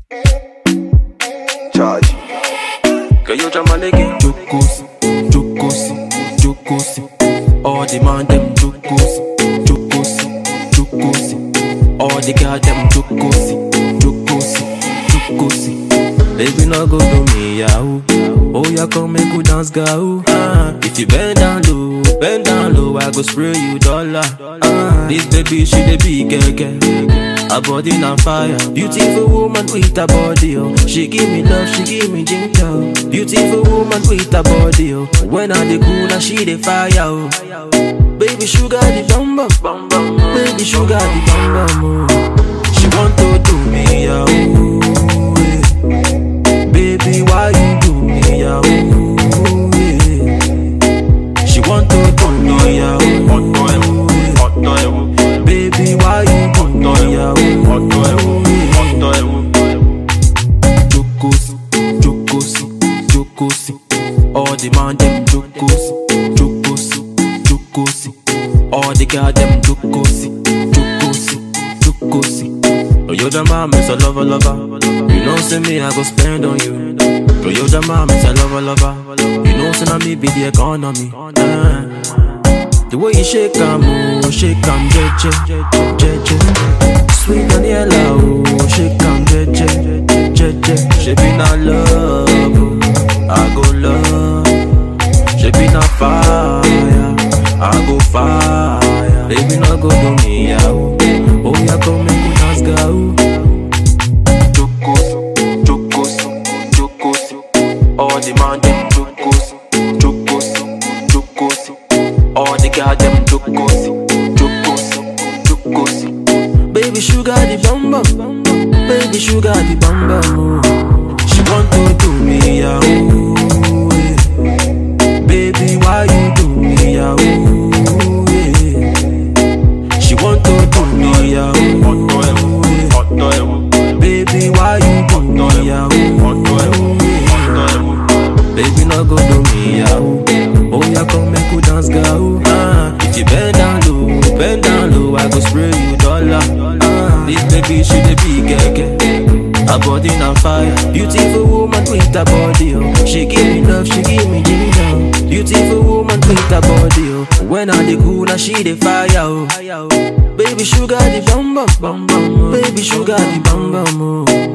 Charge. Que yo chamaleke. Jokosi, Jokosi, Jokosi. All the man them Jokosi, Jokosi, Jokosi. All the girl them Jokosi, Jokosi, Jokosi. Baby no go do me yahoo. Oh yeah, come make we dance go. Ah, if you bend down low, bend down low, I go spray you dollar. Ah, this baby she the big keke. Her body on fire, beautiful woman with a body oh. She give me love, she give me ginger. oh. Beautiful woman with a body oh. When I the cool, now she the fire oh. Baby sugar the bum bum, bum bum. Baby sugar the bum bum oh. She want to do me yeah ooh, yeah. Baby why you do me yeah ooh, yeah. She want to do me yeah ooh, yeah. Baby why you do me yeah ooh, yeah. Jokosi, Jokosi, Jokosi. All the man them Jokosi, Jokosi, Jokosi. All the girl them Jokosi, Jokosi, Jokosi. Oh, you the man, is a lover, lover. You know, say me, I go spend on you. Oh, you the man, is a lover, lover. You know, say na me be the economy. Eh. The way you shake am, oh, shake am, jeje, jeje. Sweet and yellow, oh, shake am, jeje, jeje. She be not love, oh, I go love. She be not fire, I go fire. Baby, no go do me, yeah, oh. Oh, yeah, come make we dance, go. Jokosi, jokosi, jokosi. All the man them jokosi, jokosi, jokosi. All the girl them jokosi, jokosi, jokosi. Baby sugar the bum bum, baby sugar the bum bum. oh. She want to do me yeah ooh, yeah. Baby why you do me yeah ooh, yeah. She want to do me yeah ooh, yeah. Baby why you do me yeah ooh, yeah. Baby no go do me yeah ooh. Oh yeah come make we dance go ah. If you bend down low, bend down low I go spray you dollar ah. This baby she the big keke Her body on fire Beautiful woman with a body oh. She give me love, she give me ginger Beautiful woman with a body oh. When I the cool, now she the fire oh. Baby sugar the bum bum, bum bum oh. Baby sugar the bum bum oh.